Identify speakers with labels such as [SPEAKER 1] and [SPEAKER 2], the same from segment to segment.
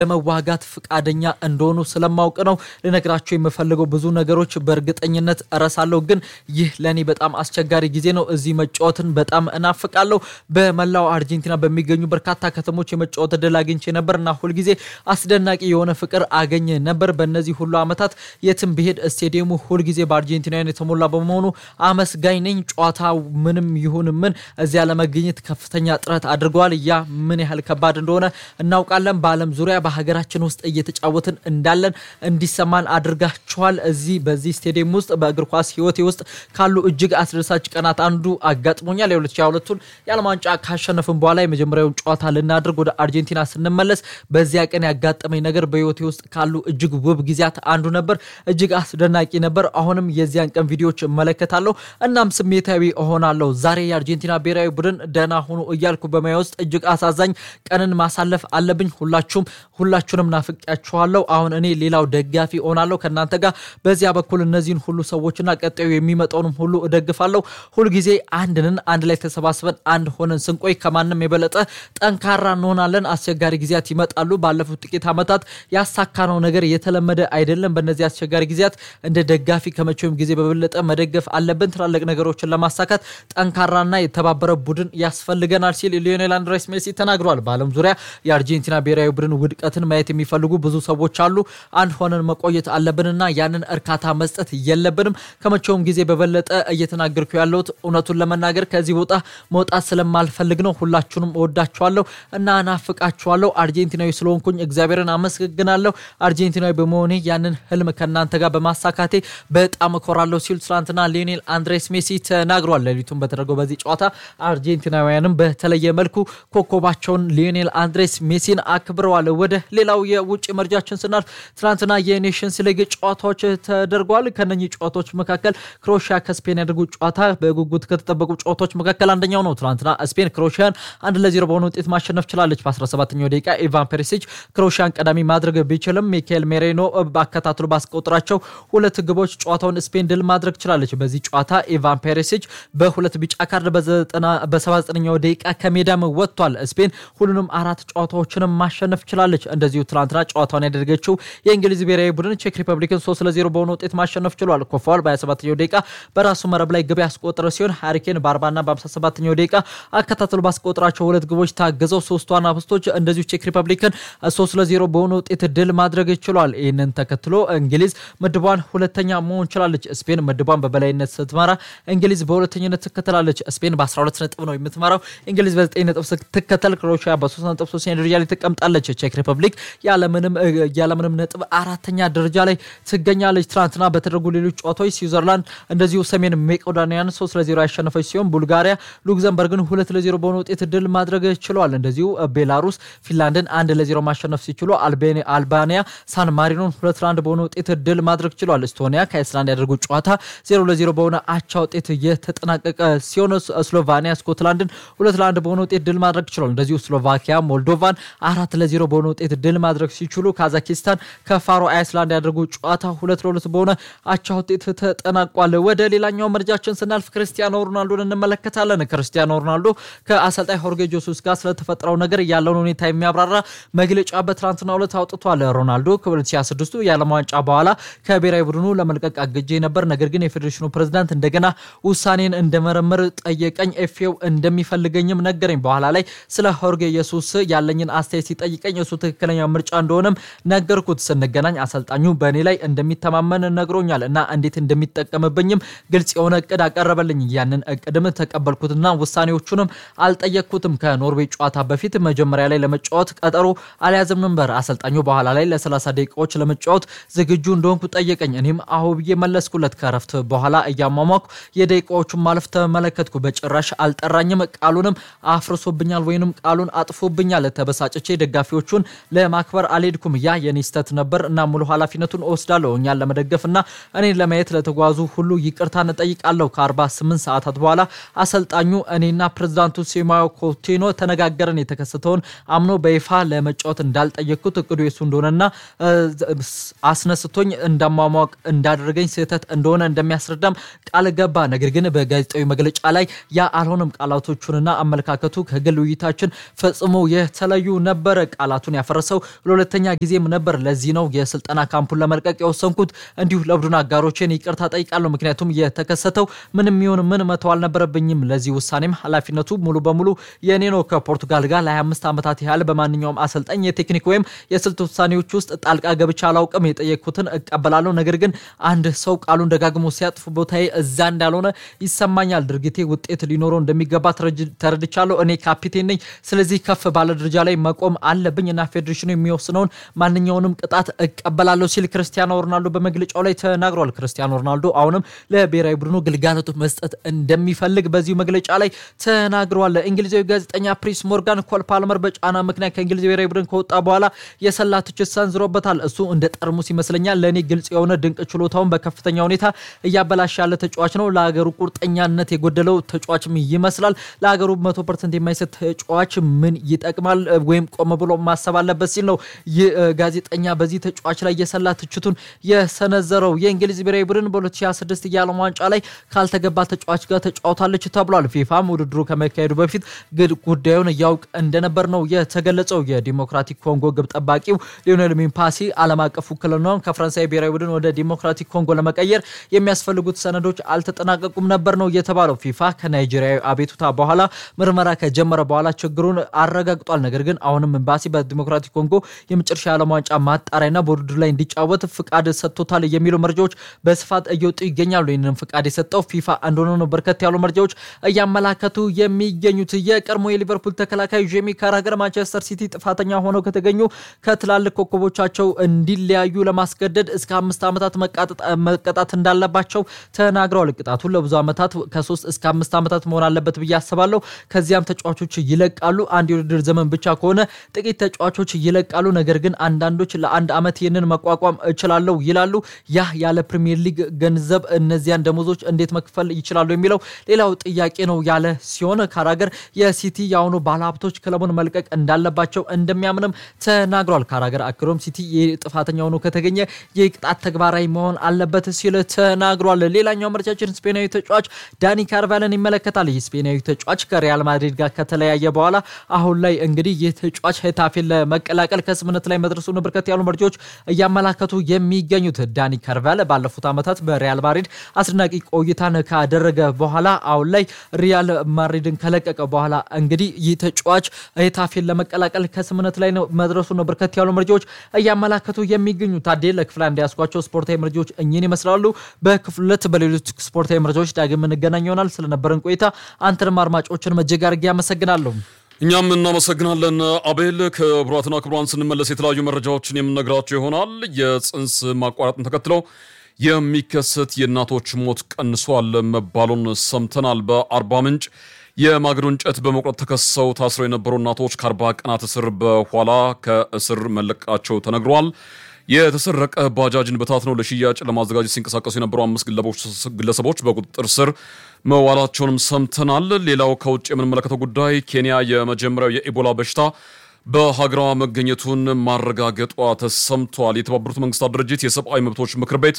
[SPEAKER 1] ለመዋጋት ፈቃደኛ እንደሆኑ ስለማውቅ ነው ልነግራቸው የምፈልገው። ብዙ ነገሮች በእርግጠኝነት እረሳለሁ፣ ግን ይህ ለእኔ በጣም አስቸጋሪ ጊዜ ነው። እዚህ መጫወትን በጣም እናፍቃለሁ። በመላው አርጀንቲና በሚገኙ በርካታ ከተሞች የመጫወት እድል አግኝቼ ነበር እና ሁልጊዜ አስደናቂ የሆነ ፍቅር አገኘ ነበር። በእነዚህ ሁሉ ዓመታት የትም ብሄድ ስቴዲየሙ ሁልጊዜ በአርጀንቲናውያን የተሞላ በመሆኑ አመስጋኝ ነኝ። ጨዋታ ምንም ይሁን ምን እዚያ ለመገኘት ከፍተኛ ጥረት አድርገዋል። ያ ምን ያህል ከባድ እንደሆነ እናውቃለን። በዓለም ዙሪያ በሀገራችን ውስጥ እየተጫወትን እንዳለን እንዲሰማን አድርጋችኋል። እዚህ በዚህ ስቴዲየም ውስጥ በእግር ኳስ ሕይወቴ ውስጥ ካሉ እጅግ አስደሳች ቀናት አንዱ አጋጥሞኛል። የ2022ቱን የዓለም ዋንጫ ካሸነፍን በኋላ የመጀመሪያውን ጨዋታ ልናደርግ ወደ አርጀንቲና ስንመለስ በዚያ ቀን ያጋጠመኝ ነገር በሕይወቴ ውስጥ ካሉ እጅግ ውብ ጊዜያት አንዱ ነበር። እጅግ አስደናቂ ነበር። አሁንም የዚያን ቀን ቪዲዮዎች እመለከታለሁ እናም ስሜታዊ እሆናለሁ። ዛሬ የአርጀንቲና ብሔራዊ ቡድን ደህና ሆኖ እያልኩ በማያ ውስጥ እጅግ አሳዛኝ ቀንን ማሳለፍ አለብኝ። ሁላችሁም ሁላችሁንም ናፍቄያችኋለሁ። አሁን እኔ ሌላው ደጋፊ እሆናለሁ ከእናንተ ጋር በዚያ በኩል እነዚህን ሁሉ ሰዎችና ቀጣዩ የሚመጣውንም ሁሉ እደግፋለሁ። ሁልጊዜ አንድንን አንድ ላይ ተሰባስበን አንድ ሆነን ስንቆይ ከማንም የበለጠ ጠንካራ እንሆናለን። አስቸጋሪ ጊዜያት ይመጣሉ። ባለፉት ጥቂት ዓመታት ያሳካነው ነገር የተለመደ አይደለም። በእነዚህ አስቸጋሪ ጊዜያት እንደ ደጋፊ ከመቼውም ጊዜ በበለጠ መደገፍ አለብን። ትላልቅ ነገሮችን ለማሳካት ጠንካራና የተባበረ ቡድን ያስፈልገናል ሲል ሊዮኔል አንድሬስ ሜሲ ተናግሯል። በዓለም ዙሪያ የአርጀንቲና ብሔራዊ ቡድን ውድቀትን ማየት የሚፈልጉ ብዙ ሰዎች አሉ። አንድ ሆነን መቆየት አለብንና ያንን እርካታ መስጠት የለብንም። ከመቼውም ጊዜ በበለጠ እየተናገርኩ ያለሁት እውነቱን ለመናገር ከዚህ ቦታ መውጣት ስለማልፈልግ ነው። ሁላችሁንም እወዳችኋለሁ እና ናፍቃችኋለሁ። አርጀንቲናዊ ስለሆንኩኝ እግዚአብሔርን አመሰግናለሁ። አርጀንቲናዊ በመሆኔ ያንን ህልም ከእናንተ ጋር በማሳካቴ በጣም እኮራለሁ ሲሉ ትናንትና ሊዮኔል አንድሬስ ሜሲ ተናግሯል። ሌሊቱን በተደረገው በዚህ ጨዋታ አርጀንቲናውያንም በተለየ መልኩ ኮከባቸውን ሊዮኔል አንድሬስ ሜሲን አክብረዋል። ወደ ሌላው የውጭ መረጃችን ስናልፍ ትናንትና የኔሽንስ ሊግ ጨዋታዎች ተደርጓል። ከነኚህ ጨዋታዎች መካከል ክሮኤሽያ ከስፔን ያደርጉት ጨዋታ በጉጉት ከተጠበቁ ጨዋታዎች መካከል አንደኛው ነው። ትናንትና ስፔን ክሮኤሽያን አንድ ለዜሮ በሆነ ውጤት ማሸነፍ ችላለች። በ17ኛው ደቂቃ ኢቫን ፔሪሲች ክሮኤሽያን ቀዳሚ ማድረግ ቢችልም ሚካኤል ሜሬኖ አከታትሎ ባስቆጠራቸው ሁለት ግቦች ጨዋታውን ስፔን ድል ማድረግ ችላለች። በዚህ ጨዋታ ኢቫን ፔሪሲች በሁለት ቢጫ ካርድ በ79ኛው ደቂቃ ከሜዳም ወጥቷል። ስፔን ሁሉንም አራት ጨዋታዎችንም ማሸነፍ ችላለች። እንደዚሁ ትናንትና ጨዋታውን ያደረገችው የእንግሊዝ ብሔራዊ ቡድን ቼክ ሪፐብሊክን 3 ለ0 በሆነ ውጤት ማሸነፍ ችሏል። ኮፋል በ27ኛው ደቂቃ በራሱ መረብ ላይ ግብ ያስቆጠረ ሲሆን ሃሪኬን በ40ና በ57ኛው ደቂቃ አከታትሎ ባስቆጠራቸው ሁለት ግቦች ታግዘው ሶስቱ አናብስቶች እንደዚሁ ቼክ ሪፐብሊክን 3 ለ0 በሆነ ውጤት ድል ማድረግ ችሏል። ይህንን ተከትሎ እንግሊዝ ምድቧን ሁለተኛ መሆን ችላለች። ስፔን ምድቧን በበላይነት ስትመራ እንግሊዝ በሁለተኝነት ትከተላለች። ስፔን በ12 ነጥብ ነው የምትመራው። እንግሊዝ በ9 ነጥብ ስትከተል ክሮኤሽያ በ3 ነጥብ ሶስተኛ ደረጃ ላይ ትቀምጣለች። ቼክ ሪፐብሊክ ያለምንም ነጥብ አራተኛ ደረጃ ላይ ትገኛለች። ትናንትና በተደረጉ ሌሎች ጨዋታዎች ስዊዘርላንድ እንደዚሁ ሰሜን ሜቄዶኒያን 3 ለ0 ያሸነፈች ሲሆን ቡልጋሪያ ሉክዘምበርግን 2 ለ0 በሆነ ውጤት ድል ማድረግ ችለዋል። እንደዚሁ ቤላሩስ ፊንላንድን 1 ለ0 ማሸነፍ ሲችሉ አልባኒያ ሳን ማሪኖን 2 ለ1 በሆነ ውጤት ድል ማድረግ ችሏል። ኤስቶኒያ ከአይስላንድ ያደረጉት ጨዋታ 0 ለ0 በሆነ አቻ ውጤት የተጠናቀቀ ሲሆን ስሎቫኒያ ስኮትላንድን 2 ለ1 በሆነ ውጤት ድል ማድረግ ችሏል። እንደዚሁ ስሎቫኪያ ሞልዶቫን 4 ለ0 በሆነ ውጤት ድል ማድረግ ሲችሉ ካዛኪስታን ከፋሮ አይስላንድ ያደረጉት ጨዋታ 2 ለ2 በሆነ አቻ ውጤት ተጠናቋል። ወደ ሌላኛው መረጃችን ስናልፍ ክርስቲያኖ ሮናልዶን እንመለከታለን። ክርስቲያኖ ሮናልዶ ከአሰልጣኝ ሆርጌ ጆሱስ ጋር ስለተፈጠረው ነገር ያለውን ሁኔታ የሚያብራራ መግለጫ በትናንትናው ዕለት አውጥቷል። ሮናልዶ ከ2026 የዓለም ዋንጫ በኋላ ከብሔራዊ ቡድኑ ለመልቀቅ አግጄ ነበር፣ ነገር ግን የፌዴሬሽኑ ፕሬዝዳንት እንደገና ውሳኔን እንደመረመር ጠየቀኝ። ኤፌው እንደሚፈልገኝም ነገረኝ። በኋላ ላይ ስለ ሆርጌ ኢየሱስ ያለኝን አስተያየት ሲጠይቀኝ እሱ ትክክለኛ ምርጫ እንደሆነም ነገርኩት። ስንገናኝ አሰልጣኙ በእኔ ላይ እንደሚተማመን ነግሮኛል እና እንዴት እንደሚጠቀምብኝም ግልጽ የሆነ እቅድ አቀረበልኝ። ያንን እቅድም ተቀበልኩትና ውሳኔዎቹንም አልጠየቅኩትም። ከኖርዌይ ጨዋታ በፊት መጀመሪያ ላይ ለመጫወት ቀጠሮ አልያዝም ነበር። አሰልጣኙ በኋላ ላይ ለ30 ደቂቃዎች ለመጫወት ዝግጁ እንደሆንኩ ጠየቀኝ። እኔም አሁ ብዬ መለስኩለት። ከረፍት በኋላ እያሟሟኩ የደቂቃዎቹን ማለፍ ተመለከትኩ። በጭራሽ አልጠራኝም። ቃሉንም አፍርሶብኛል ወይንም ቃሉን አጥፎብኛል። ተበሳጭቼ ደጋፊዎቹን ለማክበር አልሄድኩም። ያ የኔ ስህተት ነበር እና ሙሉ ኃላፊነቱን እወስዳለሁ። እኛን ለመደገፍና እኔን ለማየት ለተጓዙ ሁሉ ይቅርታ እንጠይቃለሁ። ከ48 ሰዓታት በኋላ አሰልጣኙ እኔና ፕሬዝዳንቱ ሴማዮ ኮቲኖ ተነጋገረን። የተከሰተውን አምኖ በይፋ ለመጫወት እንዳልጠየቅኩት እቅዱ የሱ እንደሆነና አስነስቶኝ እንዳሟሟቅ እንዳደረገኝ ስህተት እንደሆነ እንደሚያስረዳም ቃል ገባ። ነገር ግን በጋዜጣዊ መግለጫ ላይ ያ አልሆነም። ቃላቶቹንና አመለካከቱ ከግል ውይይታችን ፈጽሞ የተለዩ ነበረ። ቃላቱን ያፈ ያፈረሰው ለሁለተኛ ጊዜም ነበር። ለዚህ ነው የስልጠና ካምፑን ለመልቀቅ የወሰንኩት። እንዲሁ ለቡድን አጋሮችን ይቅርታ ጠይቃለሁ። ምክንያቱም የተከሰተው ምንም ይሁን ምን መተው አልነበረብኝም። ለዚህ ውሳኔም ኃላፊነቱ ሙሉ በሙሉ የእኔ ነው። ከፖርቱጋል ጋር ለ25 ዓመታት ያህል በማንኛውም አሰልጣኝ የቴክኒክ ወይም የስልት ውሳኔዎች ውስጥ ጣልቃ ገብቻ አላውቅም። የጠየቅኩትን እቀበላለሁ። ነገር ግን አንድ ሰው ቃሉን ደጋግሞ ሲያጥፍ ቦታዬ እዛ እንዳልሆነ ይሰማኛል። ድርጊቴ ውጤት ሊኖረው እንደሚገባ ተረድቻለሁ። እኔ ካፒቴን ነኝ። ስለዚህ ከፍ ባለ ደረጃ ላይ መቆም አለብኝ እና ፌዴሬሽኑ የሚወስነውን ማንኛውንም ቅጣት እቀበላለሁ ሲል ክርስቲያኖ ሮናልዶ በመግለጫው ላይ ተናግሯል። ክርስቲያኖ ሮናልዶ አሁንም ለብሔራዊ ቡድኑ ግልጋሎቱ መስጠት እንደሚፈልግ በዚሁ መግለጫ ላይ ተናግሯል። እንግሊዛዊ ጋዜጠኛ ፕሪስ ሞርጋን ኮል ፓልመር በጫና ምክንያት ከእንግሊዝ ብሔራዊ ቡድን ከወጣ በኋላ የሰላ ትችት ሰንዝሮበታል። እሱ እንደ ጠርሙስ ይመስለኛል። ለእኔ ግልጽ የሆነ ድንቅ ችሎታውን በከፍተኛ ሁኔታ እያበላሽ ያለ ተጫዋች ነው። ለሀገሩ ቁርጠኛነት የጎደለው ተጫዋችም ይመስላል። ለሀገሩ መቶ ፐርሰንት የማይሰጥ ተጫዋች ምን ይጠቅማል? ወይም ቆም ብሎ ማሰብ አለበት ሲል ነው ይህ ጋዜጠኛ በዚህ ተጫዋች ላይ የሰላ ትችቱን የሰነዘረው። የእንግሊዝ ብሔራዊ ቡድን በ2026 የዓለም ዋንጫ ላይ ካልተገባ ተጫዋች ጋር ተጫውታለች ተብሏል። ፊፋም ውድድሩ ከመካሄዱ በፊት ጉዳዩን እያውቅ እንደነበር ነው የተገለጸው። የዲሞክራቲክ ኮንጎ ግብ ጠባቂው ሊዮኔል ሚምፓሲ ዓለም አቀፍ ውክልናውን ከፈረንሳይ ብሔራዊ ቡድን ወደ ዲሞክራቲክ ኮንጎ ለመቀየር የሚያስፈልጉት ሰነዶች አልተጠናቀቁም ነበር ነው የተባለው። ፊፋ ከናይጄሪያዊ አቤቱታ በኋላ ምርመራ ከጀመረ በኋላ ችግሩን አረጋግጧል። ነገር ግን አሁንም ኤምባሲ በዲሞክራቲክ ኮንጎ የመጨረሻ የዓለም ዋንጫ ማጣሪያና በውድድሩ ላይ እንዲጫወት ፍቃድ ሰጥቶታል የሚሉ መረጃዎች በስፋት እየወጡ ይገኛሉ። ይህንን ፍቃድ የሰጠው ፊፋ እንደሆነ ነው በርከት ያሉ መረጃዎች እያመላከቱ የሚገኙት። የቀድሞ የሊቨርፑል ተከላካይ ጄሚ ካራገር ማንቸስተር ሲቲ ጥፋተኛ ሆነው ከተገኙ ከትላልቅ ኮከቦቻቸው እንዲለያዩ ለማስገደድ እስከ አምስት ዓመታት መቀጣት እንዳለባቸው ተናግረዋል። ቅጣቱን ለብዙ ዓመታት ከሶስት እስከ አምስት ዓመታት መሆን አለበት ብዬ አስባለሁ። ከዚያም ተጫዋቾች ይለቃሉ። አንድ የውድድር ዘመን ብቻ ከሆነ ጥቂት ተጫዋቾች ይለቃሉ። ነገር ግን አንዳንዶች ለአንድ ዓመት ይህንን መቋቋም እችላለሁ ይላሉ። ያ ያለ ፕሪሚየር ሊግ ገንዘብ እነዚያን ደሞዞች እንዴት መክፈል ይችላሉ የሚለው ሌላው ጥያቄ ነው ያለ ሲሆን ካራገር የሲቲ የአሁኑ ባለሀብቶች ክለቡን መልቀቅ እንዳለባቸው እንደሚያምንም ተናግሯል። ካራገር አክሎም ሲቲ ጥፋተኛ ሆኖ ከተገኘ የቅጣት ተግባራዊ መሆን አለበት ሲል ተናግሯል። ሌላኛው መረጃችን ስፔናዊ ተጫዋች ዳኒ ካርቫልን ይመለከታል። ይህ ስፔናዊ ተጫዋች ከሪያል ማድሪድ ጋር ከተለያየ በኋላ አሁን ላይ እንግዲህ ይህ ተጫዋች ሄታፌን ለመቀላቀል ከስምነት ላይ መድረሱን በርከት ያሉ መረጃዎች እያመላከቱ የሚገኙት ዳኒ ካርቫል ባለፉት ዓመታት በሪያል ማድሪድ አስደናቂ ቆይታን ካደረገ በኋላ አሁን ላይ ሪያል ማድሪድን ከለቀቀ በኋላ እንግዲህ ይህ ተጫዋች ሄታፌን ለመቀላቀል ከስምነት ላይ መድረሱ ነው በርከት ያሉ መረጃዎች እያመላከቱ የሚገኙ። ታዴ ለክፍል አንድ ያስኳቸው ስፖርታዊ መረጃዎች እኚህን ይመስላሉ። በክፍል ሁለት በሌሎች ስፖርታዊ መረጃዎች ዳግም እንገናኝ ይሆናል። ስለነበረን ቆይታ አንተንም አድማጮችን እጅግ አድርጌ አመሰግናለሁ።
[SPEAKER 2] እኛም እናመሰግናለን አቤል። ክቡራትና ክቡራን ስንመለስ የተለያዩ መረጃዎችን የምነግራቸው ይሆናል። የጽንስ ማቋረጥን ተከትለው የሚከሰት የእናቶች ሞት ቀንሷል መባሉን ሰምተናል። በአርባ ምንጭ የማገዶ እንጨት በመቁረጥ ተከሰው ታስረው የነበሩ እናቶች ከአርባ ቀናት እስር በኋላ ከእስር መለቃቸው ተነግሯል። የተሰረቀ ባጃጅን በታትነው ለሽያጭ ለማዘጋጀት ሲንቀሳቀሱ የነበሩ አምስት ግለሰቦች በቁጥጥር ስር መዋላቸውንም ሰምተናል። ሌላው ከውጭ የምንመለከተው ጉዳይ ኬንያ የመጀመሪያው የኢቦላ በሽታ በሀገሯ መገኘቱን ማረጋገጧ ተሰምቷል። የተባበሩት መንግስታት ድርጅት የሰብአዊ መብቶች ምክር ቤት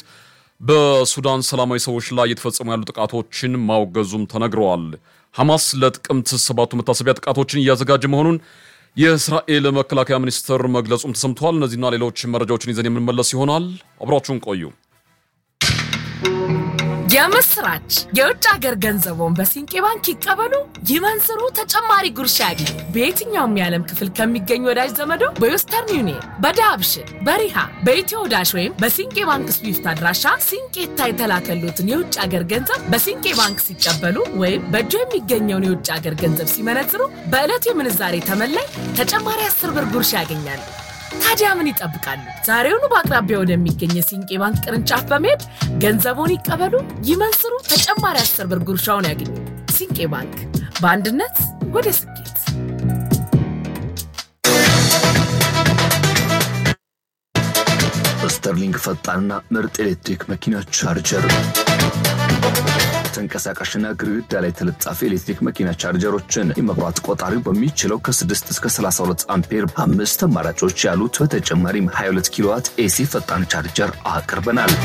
[SPEAKER 2] በሱዳን ሰላማዊ ሰዎች ላይ እየተፈጸሙ ያሉ ጥቃቶችን ማውገዙም ተነግረዋል። ሐማስ ለጥቅምት ሰባቱ መታሰቢያ ጥቃቶችን እያዘጋጀ መሆኑን የእስራኤል መከላከያ ሚኒስትር መግለጹም ተሰምቷል። እነዚህና ሌሎች መረጃዎችን ይዘን የምንመለስ ይሆናል። አብራችሁን ቆዩ።
[SPEAKER 3] የምስራች! የውጭ ሀገር ገንዘቦን በሲንቄ ባንክ ይቀበሉ፣ ይመንዝሩ፣ ተጨማሪ ጉርሻ ያግኙ። በየትኛውም የዓለም ክፍል ከሚገኙ ወዳጅ ዘመዶ በዌስተርን ዩኒየን፣ በዳብሽን፣ በሪሃ፣ በኢትዮ ዳሽ ወይም በሲንቄ ባንክ ስዊፍት አድራሻ ሲንቄታ የተላከሉትን የውጭ ሀገር ገንዘብ በሲንቄ ባንክ ሲቀበሉ ወይም በእጆ የሚገኘውን የውጭ ሀገር ገንዘብ ሲመነዝሩ በዕለቱ የምንዛሬ ተመላይ ተጨማሪ አስር ብር ጉርሻ ያገኛሉ። ታዲያ ምን ይጠብቃሉ? ዛሬውኑ በአቅራቢያ ወደሚገኝ የሲንቄ ባንክ ቅርንጫፍ በመሄድ ገንዘቡን ይቀበሉ፣ ይመንዝሩ፣ ተጨማሪ አስር ብር ጉርሻውን ያገኙ። ሲንቄ ባንክ በአንድነት ወደ ስኬት።
[SPEAKER 4] ስተርሊንግ ፈጣንና ምርጥ ኤሌክትሪክ መኪና ቻርጀር ተንቀሳቃሽና ግድግዳ ላይ ተለጣፊ ኤሌክትሪክ መኪና ቻርጀሮችን የመብራት ቆጣሪው በሚችለው ከ6 እስከ 32 አምፔር አምስት አማራጮች ያሉት በተጨማሪም 22 ኪሎዋት ኤሲ ፈጣን ቻርጀር አቅርበናል።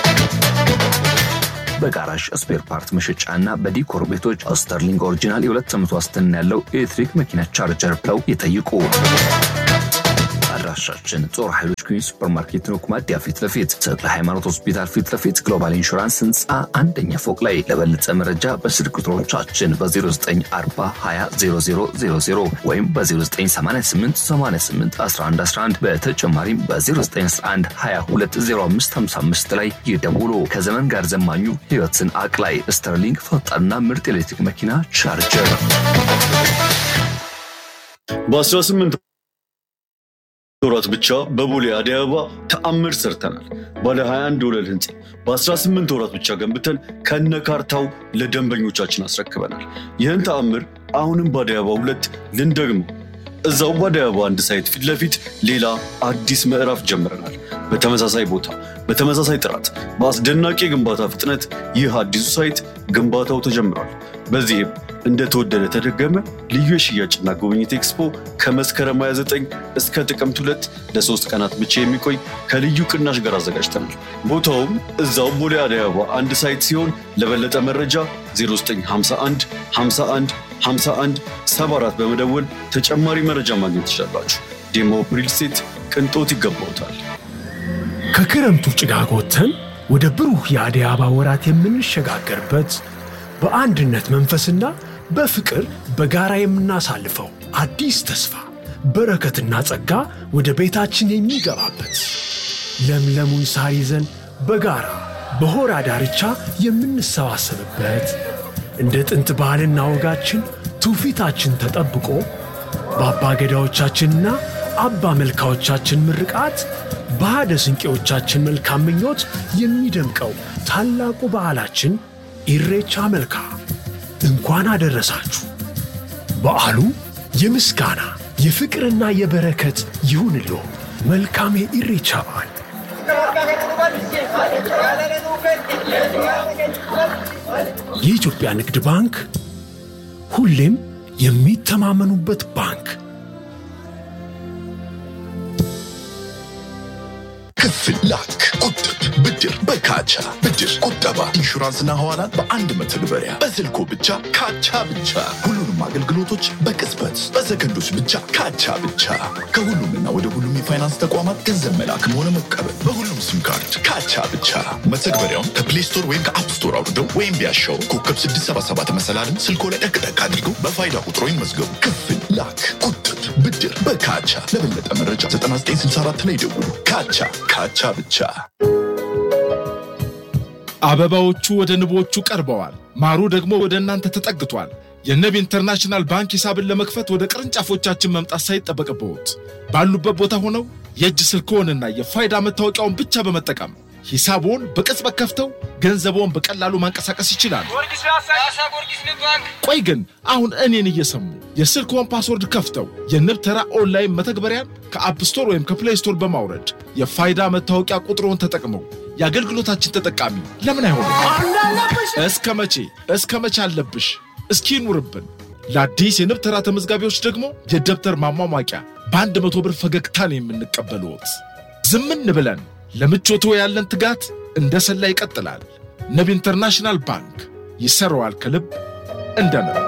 [SPEAKER 4] በጋራዥ ስፔር ፓርት መሸጫ እና በዲኮር ቤቶች ስተርሊንግ ኦሪጂናል የሁለት ዓመት ዋስትና ያለው ኤሌክትሪክ መኪና ቻርጀር ብለው ይጠይቁ። አድራሻችን ጦር ኃይሎች ኩኝ ሱፐርማርኬት ነው፣ ኩማዲያ ፊት ለፊት ተክለ ሃይማኖት ሆስፒታል ፊት ለፊት ግሎባል ኢንሹራንስ ህንፃ አንደኛ ፎቅ ላይ። ለበለጠ መረጃ በስልክ ቁጥሮቻችን በ0940200000 ወይም በ0988881111 በተጨማሪም በ0911220555 ላይ ይደውሉ። ከዘመን ጋር ዘማኙ ህይወትን አቅላይ ስተርሊንግ ፈጣንና ምርጥ ኤሌክትሪክ መኪና ቻርጀር
[SPEAKER 5] በ18 ወራት ብቻ በቦሌ አደይ አበባ ተአምር ሰርተናል። ባለ 21 ወለል ህንፃ በ18 ወራት ብቻ ገንብተን ከነ ካርታው ለደንበኞቻችን አስረክበናል። ይህን ተአምር አሁንም በአደይ አበባ ሁለት ልንደግመው። እዛው በአደይ አበባ አንድ ሳይት ፊት ለፊት ሌላ አዲስ ምዕራፍ ጀምረናል። በተመሳሳይ ቦታ፣ በተመሳሳይ ጥራት፣ በአስደናቂ የግንባታ ፍጥነት ይህ አዲሱ ሳይት ግንባታው ተጀምሯል። በዚህም እንደተወደደ ተደገመ ልዩ የሽያጭና ጉብኝት ኤክስፖ ከመስከረም 29 እስከ ጥቅምት ሁለት ለሶስት ቀናት ብቻ የሚቆይ ከልዩ ቅናሽ ጋር አዘጋጅተናል። ቦታውም እዛው ቦሌ አደይ አበባ አንድ ሳይት ሲሆን ለበለጠ መረጃ 0951 51 51 74 በመደወል ተጨማሪ መረጃ ማግኘት ትችላላችሁ። ዴሞ ሪል ስቴት ቅንጦት ይገባውታል።
[SPEAKER 6] ከክረምቱ ጭጋግ ወጥተን ወደ ብሩህ የአደይ አበባ ወራት የምንሸጋገርበት በአንድነት መንፈስና በፍቅር በጋራ የምናሳልፈው አዲስ ተስፋ በረከትና ጸጋ ወደ ቤታችን የሚገባበት ለምለሙን ሳር ይዘን በጋራ በሆራ ዳርቻ የምንሰባሰብበት እንደ ጥንት ባህልና ወጋችን ትውፊታችን ተጠብቆ በአባ ገዳዎቻችንና አባ መልካዎቻችን ምርቃት በሃደ ስንቄዎቻችን መልካም ምኞት የሚደምቀው ታላቁ በዓላችን ኢሬቻ መልካ እንኳን አደረሳችሁ። በዓሉ የምስጋና የፍቅርና የበረከት ይሁንልዎ። መልካም የኢሬቻ በዓል። የኢትዮጵያ ንግድ ባንክ ሁሌም የሚተማመኑበት ባንክ።
[SPEAKER 7] ክፍል ላክ፣ ቁጥብ፣ ብድር በካቻ ብድር፣ ቁጠባ፣ ኢንሹራንስና ሐዋላን በአንድ መተግበሪያ በስልኮ ብቻ ካቻ ብቻ። ሁሉንም አገልግሎቶች በቅጽበት በሰከንዶች ብቻ ካቻ ብቻ። ከሁሉምና ወደ ሁሉም የፋይናንስ ተቋማት ገንዘብ መላክም ሆነ መቀበል በሁሉም ሲም ካርድ ካቻ ብቻ። መተግበሪያውን ከፕሌይ ስቶር ወይም ከአፕ ስቶር አውርደው ወይም ቢያሻው ኮከብ 677 መሰላልን ስልኮ ላይ ጠቅጠቅ አድርገው በፋይዳ ቁጥሮ ይመዝገቡ። ክፍል ላክ፣ ቁጥብ፣ ብድር በካቻ። ለበለጠ መረጃ 9964 ላይ ደውሉ። ካቻ ካቻ ብቻ።
[SPEAKER 8] አበባዎቹ ወደ ንቦቹ ቀርበዋል። ማሩ ደግሞ ወደ እናንተ ተጠግቷል። የንብ ኢንተርናሽናል ባንክ ሂሳብን ለመክፈት ወደ ቅርንጫፎቻችን መምጣት ሳይጠበቅብዎት ባሉበት ቦታ ሆነው የእጅ ስልክዎንና የፋይዳ መታወቂያውን ብቻ በመጠቀም ሂሳብዎን በቅጽበት ከፍተው ገንዘብዎን በቀላሉ ማንቀሳቀስ ይችላሉ። ቆይ ግን አሁን እኔን እየሰሙ የስልክዎን ፓስወርድ ከፍተው የንብ ተራ ኦንላይን መተግበሪያን ከአፕ ስቶር ወይም ከፕሌይ ስቶር በማውረድ የፋይዳ መታወቂያ ቁጥሮን ተጠቅመው የአገልግሎታችን ተጠቃሚ ለምን አይሆኑም? እስከ መቼ እስከ መቼ አለብሽ? እስኪ ይኑርብን። ለአዲስ የንብ ተራ ተመዝጋቢዎች ደግሞ የደብተር ማሟሟቂያ በአንድ መቶ ብር ፈገግታን የምንቀበልዎት። ዝምን ብለን ለምቾቶ ያለን ትጋት እንደ ሰላ ይቀጥላል። ንብ ኢንተርናሽናል ባንክ ይሰራዋል ከልብ እንደ ንብ።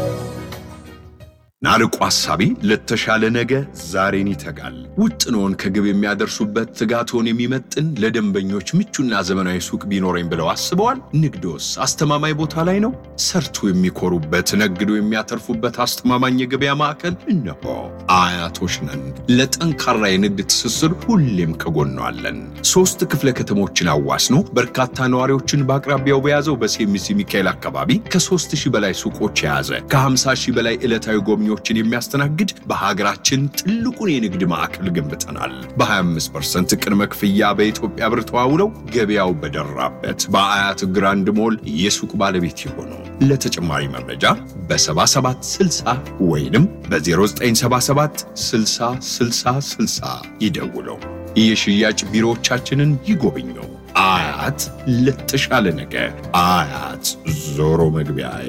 [SPEAKER 9] ናርቆ ሐሳቢ ለተሻለ ነገ ዛሬን ይተጋል። ውጥኖን ከግብ የሚያደርሱበት ትጋቶን የሚመጥን ለደንበኞች ምቹና ዘመናዊ ሱቅ ቢኖረኝ ብለው አስበዋል? ንግዶስ አስተማማኝ ቦታ ላይ ነው? ሰርቶ የሚኮሩበት ነግዶ የሚያተርፉበት አስተማማኝ የገበያ ማዕከል እነሆ። አያቶች ነን። ለጠንካራ የንግድ ትስስር ሁሌም ከጎኗ አለን። ሶስት ክፍለ ከተሞችን አዋስኖ በርካታ ነዋሪዎችን በአቅራቢያው በያዘው በሴሚሲ ሚካኤል አካባቢ ከሦስት ሺህ በላይ ሱቆች የያዘ ከ50 ሺህ በላይ ዕለታዊ ጎብኚዎችን የሚያስተናግድ በሀገራችን ትልቁን የንግድ ማዕከል ገንብተናል። በ25% ቅድመ ክፍያ በኢትዮጵያ ብር ተዋውለው ገበያው በደራበት በአያት ግራንድ ሞል የሱቅ ባለቤት የሆኑ ለተጨማሪ መረጃ በ7760 ወይንም በ0977 60 60 60 ይደውለው። የሽያጭ ቢሮዎቻችንን ይጎብኙ። አያት ለተሻለ ነገ። አያት ዞሮ መግቢያዬ።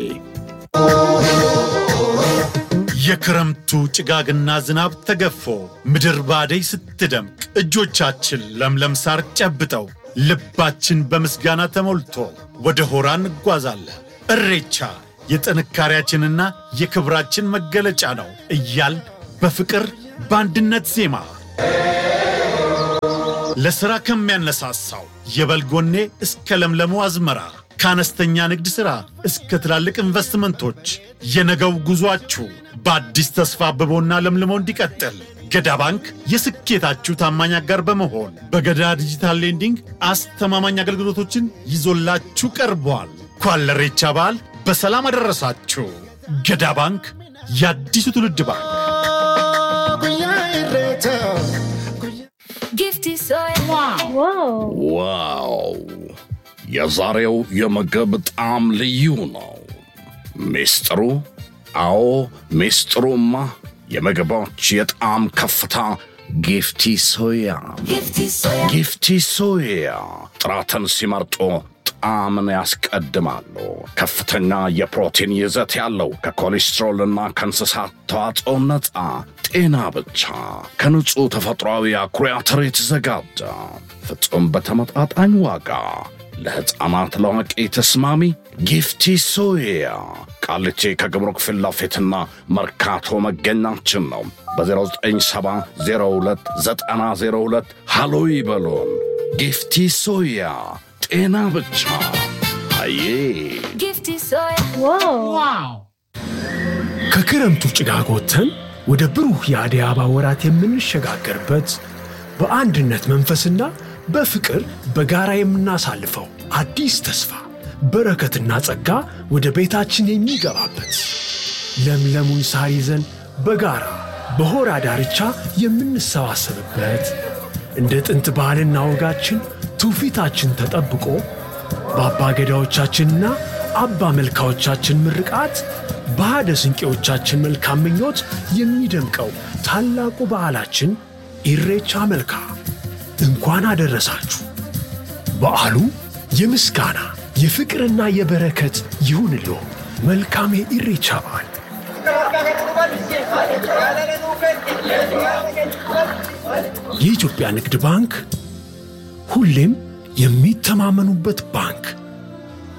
[SPEAKER 10] የክረምቱ ጭጋግና ዝናብ ተገፎ ምድር ባደይ ስትደምቅ እጆቻችን ለምለም ሳር ጨብጠው ልባችን በምስጋና ተሞልቶ ወደ ሆራ እንጓዛለን። እሬቻ የጥንካሬያችንና የክብራችን መገለጫ ነው እያል በፍቅር በአንድነት ዜማ ለሥራ ከሚያነሳሳው የበልጎኔ እስከ ለምለሙ አዝመራ ከአነስተኛ ንግድ ሥራ እስከ ትላልቅ ኢንቨስትመንቶች የነገው ጉዟችሁ በአዲስ ተስፋ አብቦና ለምልሞ እንዲቀጥል ገዳ ባንክ የስኬታችሁ ታማኝ አጋር በመሆን በገዳ ዲጂታል ሌንዲንግ አስተማማኝ አገልግሎቶችን ይዞላችሁ ቀርቧል። እንኳን ለኢሬቻ በዓል በሰላም አደረሳችሁ። ገዳ ባንክ የአዲሱ ትውልድ ባንክ።
[SPEAKER 11] ዋው! የዛሬው የምግብ ጣዕም ልዩ ነው። ሚስጥሩ? አዎ ሚስጥሩማ የምግቦች የጣዕም ከፍታ ጊፍቲ ሶያ። ጊፍቲ ሶያ ጥራትን ሲመርጡ ጣዕምን ያስቀድማሉ። ከፍተኛ የፕሮቲን ይዘት ያለው ከኮሌስትሮልና ከእንስሳት ተዋጽኦ ነፃ ጤና ብቻ ከንጹሕ ተፈጥሯዊ አኩሪ አተር የተዘጋጀ ፍጹም በተመጣጣኝ ዋጋ ለሕፃናት ለአዋቂ ተስማሚ ጊፍቲ ሶያ ቃሊቲ ከግብሩክ ፊት ለፊትና መርካቶ መገኛችን ነው። በ09702902 ሃሎ ይበሉን። ጊፍቲ ሶያ ጤና ብቻ አዬ
[SPEAKER 6] ከክረምቱ ጭጋግ ወጥተን ወደ ብሩህ የአደይ አበባ ወራት የምንሸጋገርበት በአንድነት መንፈስና በፍቅር በጋራ የምናሳልፈው አዲስ ተስፋ በረከትና ጸጋ ወደ ቤታችን የሚገባበት ለምለሙን ሳር ይዘን በጋራ በሆራ ዳርቻ የምንሰባሰብበት እንደ ጥንት ባህልና ወጋችን ትውፊታችን ተጠብቆ በአባ ገዳዎቻችንና አባ መልካዎቻችን ምርቃት በሃደ ስንቄዎቻችን መልካም ምኞት የሚደምቀው ታላቁ በዓላችን ኢሬቻ መልካ እንኳን አደረሳችሁ። በዓሉ የምስጋና የፍቅርና የበረከት ይሁንልዎ። መልካም የኢሬቻ በዓል። የኢትዮጵያ ንግድ ባንክ ሁሌም የሚተማመኑበት ባንክ